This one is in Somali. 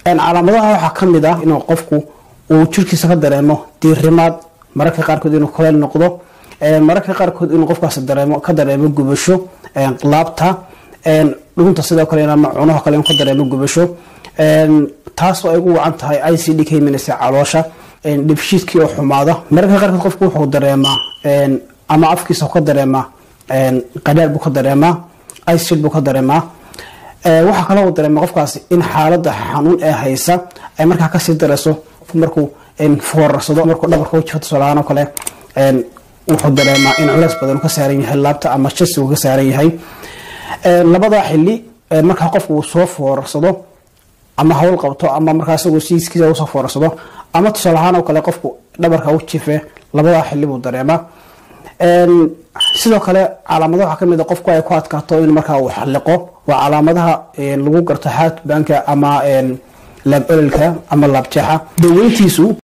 calaamadaha waxaa ka mid ah inuu qofku uu jirkiisa ka dareemo diirimaad mararka qaarkood inuu kuleyl noqdo mararka qaarkood inuu qofkaas dareemo ka dareemo gubasho laabta dhunta sidoo kale ama cunaha kale inuu ka dareemo gubasho taasoo ay ugu wacan tahay i c d ka imanaysa caloosha dhibshiidkii oo xumaada mararka qaarkood qofku wuxuu dareemaa ama afkiisa ka dareemaa qadhaar buu ka dareemaa icid buu ka dareemaa waxaa kaloo dareema qofkaasi in xaalada xanuun ee haysa ay markaa kasii dareyso markuu foorarsado markuu dhabarka wajifo tusaalahaan oo kale wuxuu dareemaa in culeys badan ka saaran yahay laabta ama jasi uu ka saaran yahay labadaa xili markaa qofku uu soo foorarsado ama hawl qabto ama markaa isagoo siiskiisa usoo foorarsado ama tusaale ahaan oo kale qofku dhabarka u jife labadaa xili buu dareemaa sidoo kale calaamadaha waxaa kamid a qofku ay ku adkaato in markaa uu xaliqo waa calaamadaha lagu garto xaadbaanka ama laab ololka ama laabjeexa daweyntiisu